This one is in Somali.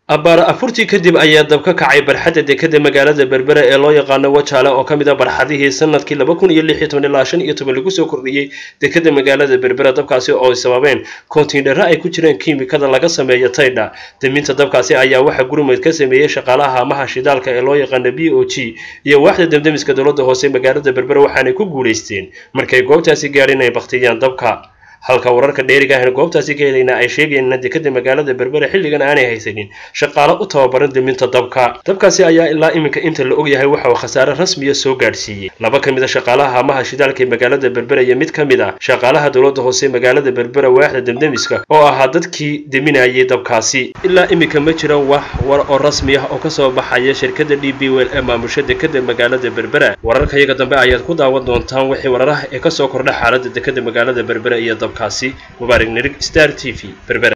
abbaar afurtii kadib ayaa dab ka kacay barxadda dekadda magaalada berbera ee loo yaqaano wajaale oo ka mid a barxadihii sanadkii laba kun iyo lix iyo toban ilaa shan iyo toban lagu soo kordhiyey dekadda magaalada berbera dabkaasi oo ay sababeen kontiinaro ay ku jireen kiimikada laga sameeyo taydha daminta dabkaasi ayaa waxaa gurmud ka sameeyey shaqaalaha amaha shidaalka ee loo yaqaano b o g iyo waaxda damdamiska dowladda hoose magaalada berbera waxaanay ku guulaysteen markay goobtaasi gaadhin ay baktiyaan dabka halka wararka dheeriga ahna goobtaasi ka helayna ay sheegayeen in dekada magaalada berbera xilligan aanay haysanin shaqaalo u tababaran daminta dabka dabkaasi ayaa ilaa iminka inta la ogyahay waxa uu khasaare rasmiya soo gaadhsiiyey laba ka mid a shaqaalaha amaha shidaalka ee magaalada berbera iyo mid ka mid ah shaqaalaha dowladda hoose magaalada berbera waaxda damdamiska oo ahaa dadkii deminayay dabkaasi ilaa iminka ma jira wax war oo rasmi ah oo kasoo baxaya shirkadda d b wel ee maamusha dekada magaalada berbera wararka iyaga dambe ayaad ku daawan doontaan wixii wararaha ee kasoo kordha xaaladda dekada magaalada berbera iyo dabkaasi mubaarak nirig star t v berbera